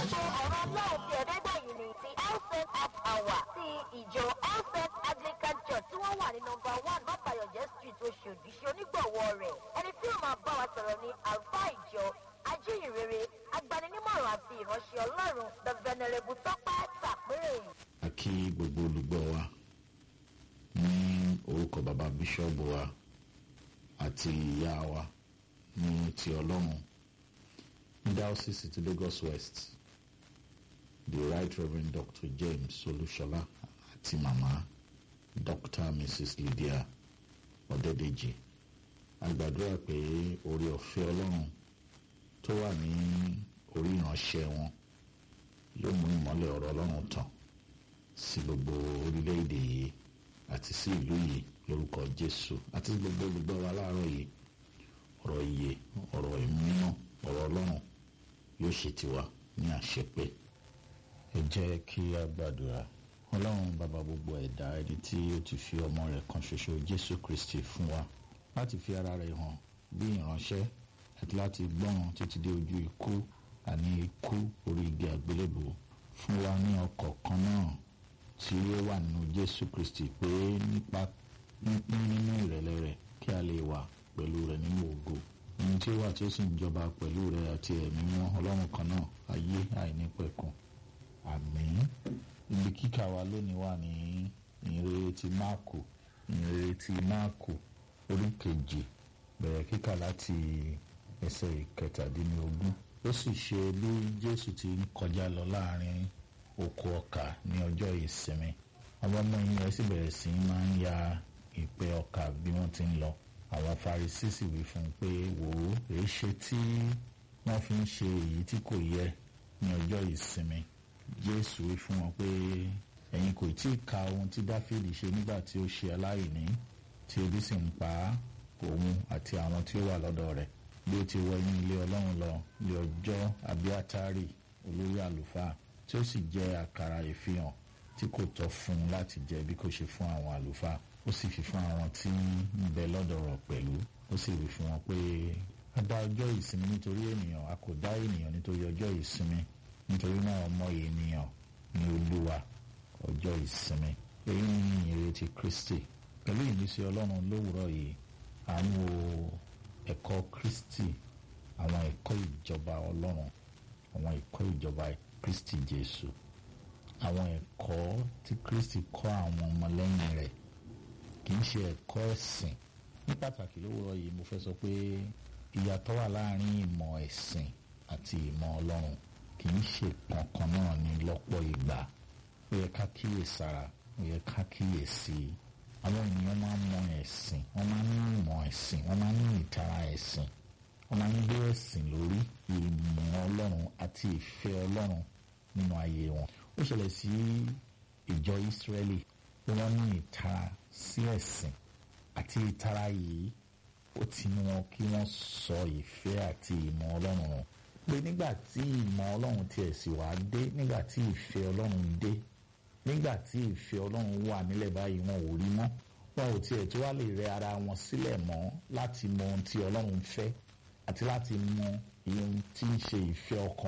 ètò ọ̀rọ̀ náà ti ẹ̀ẹ́dẹ́gbẹ̀yìn ni ti elfet half hour ti ìjọ elfet anglican church tí wọ́n wà ní nọmba one bàbáyọ̀jẹ́ street oṣòdì ṣe onígbọ̀wọ́ rẹ̀ ẹni tí ó máa bá wa sọ̀rọ̀ ní àlùfáà ìjọ ajíhìnrere agbaninímọ̀ràn àti ìránṣẹ́ ọlọ́run the venerable tọ́pẹ́ tàpérè. a kí gbogbo olùgbọ́ wa ní orúkọ bàbá bíṣọ́ọ̀bù wa àti ìyá wa ní ti ọlọ́run ní diocese ti lagos west the right reverend dr james olúṣọlá àti màmá dr mrs lydia ọ̀dẹ́dẹ́jì a gbàdúrà pé orí ọ̀fẹ́ ọlọ́run tó wà ní orí ìránṣẹ́ wọn yóò mú ìmọ́lẹ̀ ọ̀rọ̀ ọlọ́run tàn sí gbogbo orílẹ̀-èdè yìí àti sí ìlú yìí lórúkọ jésù àti gbogbo olùgbọ́ wa láàárọ̀ yìí ọ̀rọ̀ iye ọ̀rọ̀ ìmúná ọ̀rọ̀ ọlọ́run yóò ṣe tiwa ní àṣepé ẹ jẹ́ kí a gbàdúrà ọlọ́run bàbá gbogbo ẹ̀dá ẹni tí ó ti fi ọmọ rẹ̀ kan ṣoṣo jésù kristi fún wa láti fi ara rẹ̀ hàn bí ìránṣẹ́ àti láti gbọ́ràn títí dé ojú ikú àní ikú orí igi àgbélébùú fún wa ní ọkọ̀ kan náà tí ó wà nínú jésù kristi pé nípa pínpín nínú ìrẹ̀lẹ̀ rẹ̀ kí a lè wà pẹ̀lú rẹ̀ nínú ògo ohun tí ó wà tí ó sì ń jọba pẹ̀lú rẹ̀ àti ẹ̀mí mọ́ ọlọ́run kan náà ayé àìnípẹ̀kun àmín ibi kíkà wa lónìí wà ní ìrere ti máàkù ìrere ti máàkù orí kejì bẹ̀rẹ̀ kíkà láti ẹsẹ̀ ìkẹtàdínlógún ó sì ṣe bí jésù ti ń kọjá lọ láàrin oko ọkà ní ọjọ́ ìsinmi àwọn ọmọ yìí rẹ̀ sì bẹ̀rẹ̀ sí í máa ń ya ìpè ọkà bí wọ́n ti ń lọ àwọn farisí sì wí fún un pé wò ó èé ṣe tí wọ́n fi ń ṣe èyí tí kò yẹ ní ọjọ́ ìsinmi jésù wí fún wọn pé ẹ̀yin kò tí ì ka ohun tí dáfídì ṣe nígbà tí ó ṣe aláìní tí ebi sì ń pa á òun àti àwọn tí ó wà lọ́dọ̀ rẹ̀ bí ó ti wọ inú ilé ọlọ́run lọ ní ọjọ́ abiatari olórí àlùfáà tí ó sì jẹ àkàrà ìfihàn tí kò tọ́ fún un láti jẹ bí kò ṣe fún àwọn àlùfáà ó sì fi fún àwọn tí ń bẹ lọ́dọ̀ rẹ̀ pẹ̀lú ó sì wí fún wọn pé a dá ọjọ́ ìsinmi nítorí ènìyàn a kò dá ènìyàn nítorí ọjọ́ ìsinmi nítorí náà ọmọ ènìyàn ni olúwa ọjọ́ ìsinmi èyí ni ìrètí kristi pẹ̀lú ìmísí ọlọ́run lówùúrọ̀ yìí à ń wo ẹ̀kọ́ kristi àwọn ẹ̀kọ́ ìjọba ọlọ́run àwọn ẹ̀kọ́ ìjọba kristi jésù àwọn ẹ̀kọ́ tí kristi kọ́ àwọn ọmọlẹ́yìn rẹ̀ kì í ṣe ẹ̀kọ́ ẹ̀sìn ní pàtàkì lówùúrọ̀ yìí mo fẹ́ sọ pé ìyàtọ̀ wà láàrin ìmọ̀ ẹ̀sìn àti ìmọ̀ ọlọ́run kì í ṣe kankan náà ní lọ́pọ̀ ìgbà ó yẹ ká kíyèsára ó yẹ ká kíyèsí àwọn ènìyàn máa ń mọ ẹ̀sìn wọ́n máa ń ní ìmọ̀ ẹ̀sìn wọ́n máa ń ní ìtara ẹ̀sìn wọ́n máa ń gbé ẹ̀sìn lórí ìmọ̀ ọlọ́run àti ìfẹ́ ọlọ́run nínú ayé wọn. ó ṣẹlẹ̀ sí ìjọ ìsírẹ́lì pé wọ́n ní ìtara sí ẹ̀sìn àti ìtara yìí ó ti mú wọn kí wọ́n sọ ìfẹ́ àti ìmọ̀ ọlọ́run wọn. pé nígbà tí ìmọ̀ ọlọ́run tiẹ̀ sì wá dé nígbà tí ìfẹ́ ọlọ́run dé nígbà tí ìfẹ́ ọlọ́run wà nílẹ̀ báyìí wọn ò rí mọ́ wọn ò tiẹ̀ tó wá lè rẹ ara wọn sílẹ̀ mọ́ láti mọ ohun tí ọlọ́run fẹ́ àti láti mọ ohun tí ń ṣe ìfẹ́ ọkàn